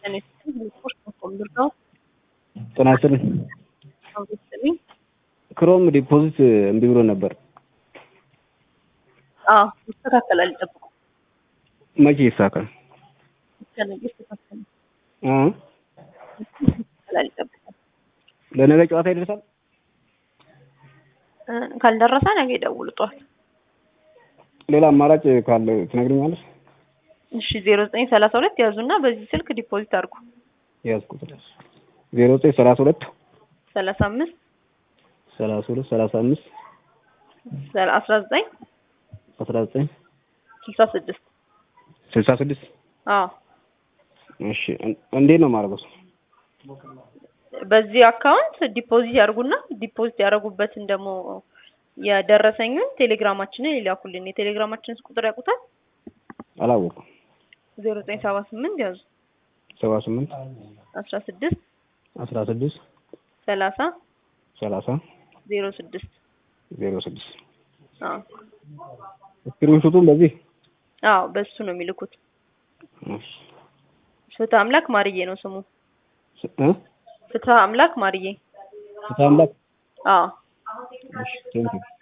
ጤና ይስጥልኝ። ክሮም ዲፖዚት እምቢ ብሎ ነበር። አዎ ይስተካከላል። ይጠብቁ። መቼ ይሳካል? እስከ ነገ ይስተካከላል። እ ይስተካከላል። ይጠብቁ። ለነገ ጨዋታ ይደርሳል። እ ካልደረሰ ነገ ይደውሉ ጠዋት። ሌላ አማራጭ ካለ ትነግረኛለሽ? እሺ ዜሮ ዘጠኝ ሰላሳ ሁለት ያዙና በዚህ ስልክ ዲፖዚት አድርጉ። ያዝኩት ዜሮ ዘጠኝ ሰላሳ ሁለት ሰላሳ አምስት ሰላሳ ሁለት ሰላሳ አምስት አስራ ዘጠኝ አስራ ዘጠኝ ስልሳ ስድስት ስልሳ ስድስት አዎ እሺ እን- እንዴት ነው የማደርገው? በዚህ አካውንት ዲፖዚት ያርጉና ዲፖዚት ያደረጉበትን ደግሞ የደረሰኙን ቴሌግራማችንን ይላኩልን። የቴሌግራማችንን ቁጥር ያውቁታል? አላወኩም። ዜሮ ዘጠኝ ሰባ ስምንት ያዙ ሰባ ስምንት አስራ ስድስት አስራ ስድስት ሰላሳ ሰላሳ ዜሮ ስድስት ዜሮ ስድስት አዎ ስክሪንሹቱን በዚህ አዎ በሱ ነው የሚልኩት። እሺ። ፍትህ አምላክ ማርዬ ነው ስሙ። ስ- እ ፍትህ አምላክ ማርዬ። ፍትሐ አምላክ አዎ እሺ ቴንኪው